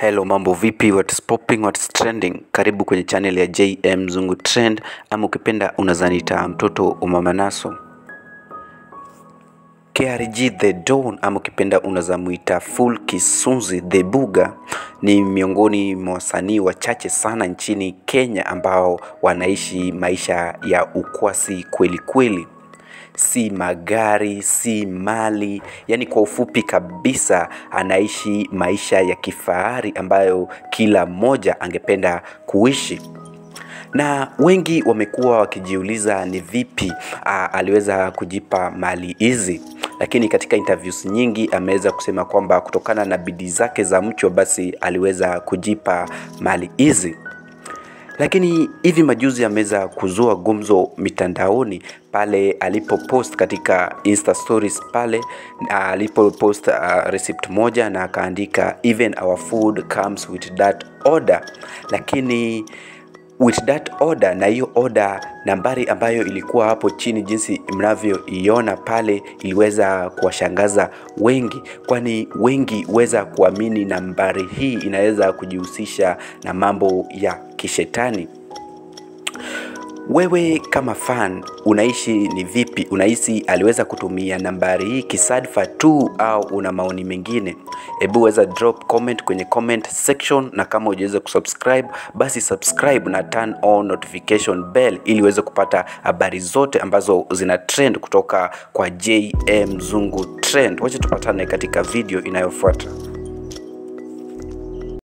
Hello, mambo vipi? What's popping, what's trending? Karibu kwenye channel ya JM Zungu Trend, ama ukipenda unazanita mtoto umamanaso. KRG The Don ama ukipenda unazamuita Full Kisunzi The Buga ni miongoni mwa wasanii wachache sana nchini Kenya ambao wanaishi maisha ya ukwasi kweli kweli si magari, si mali, yani kwa ufupi kabisa anaishi maisha ya kifahari ambayo kila mmoja angependa kuishi na wengi wamekuwa wakijiuliza ni vipi a, aliweza kujipa mali hizi lakini katika interviews nyingi ameweza kusema kwamba kutokana na bidii zake za mchwa basi aliweza kujipa mali hizi lakini hivi majuzi ameweza kuzua gumzo mitandaoni pale alipopost katika insta stories pale na alipopost uh, receipt moja na akaandika even our food comes with that order lakini with that order na hiyo order nambari ambayo ilikuwa hapo chini jinsi mnavyoiona pale iliweza kuwashangaza wengi kwani wengi weza kuamini nambari hii inaweza kujihusisha na mambo ya kishetani wewe kama fan unaishi ni vipi unahisi aliweza kutumia nambari hii kisadfa tu au una maoni mengine hebu weza drop comment kwenye comment section na kama hujaweza kusubscribe basi subscribe na turn on notification bell ili uweze kupata habari zote ambazo zina trend kutoka kwa jm zungu trend wacha tupatane katika video inayofuata